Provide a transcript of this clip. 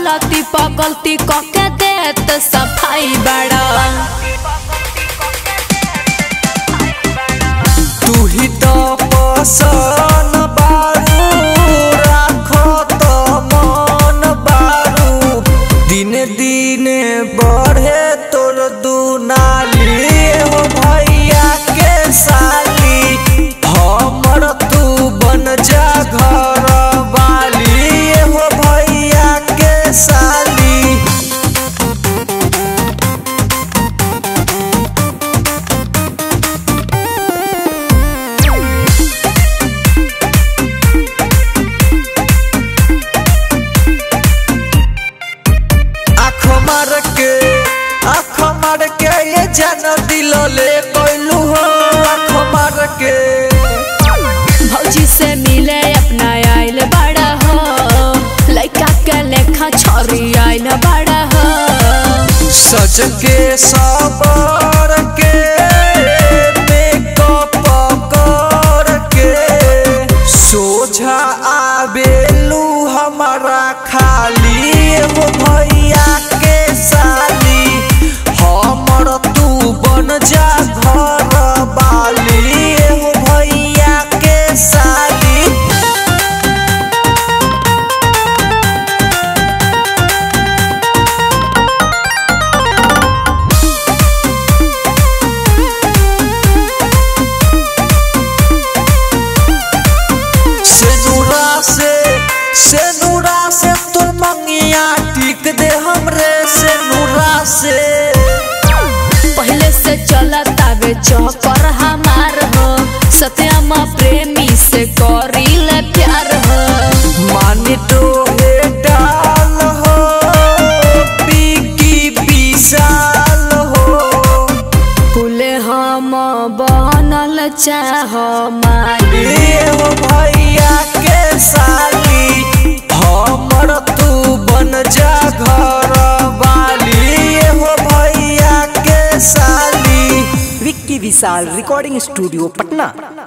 गलती पर गलती कके देत सफाई बड़ा तू ही तो पसन बारू राखो तो मन बारू दिन दिन बढ़े तोर दुनाली हो भैया के साली हमर तू बन जा घर वाली हो भैया के साली आँख मार के आँख मार के ये जान दिल ले कोइलू हो आँख मार के भौजी से मिले अपना आइल बड़ा हो लइका के लेखा छोरी आइल बड़ा हो सज के सबर के मेकअप कर के सोझा आबेलू हमारा खाली हो भैया के साली हमर तू बन जा घर वाली हो भैया के साली सेनुरा से सेनुरा से तोर मंगिया टिक दे हमरे सेनुरा से पहले से चला तावे चौकर हमार हो सत्यम प्रेमी से करी ले प्यार हो माने तो हे डाल हो पीकी विशाल हो फूले हम बनल चाह माली ये हो भैया के साली हमर तू बन जा घर वाली ये हो भैया के साली विक्की विशाल रिकॉर्डिंग स्टूडियो पटना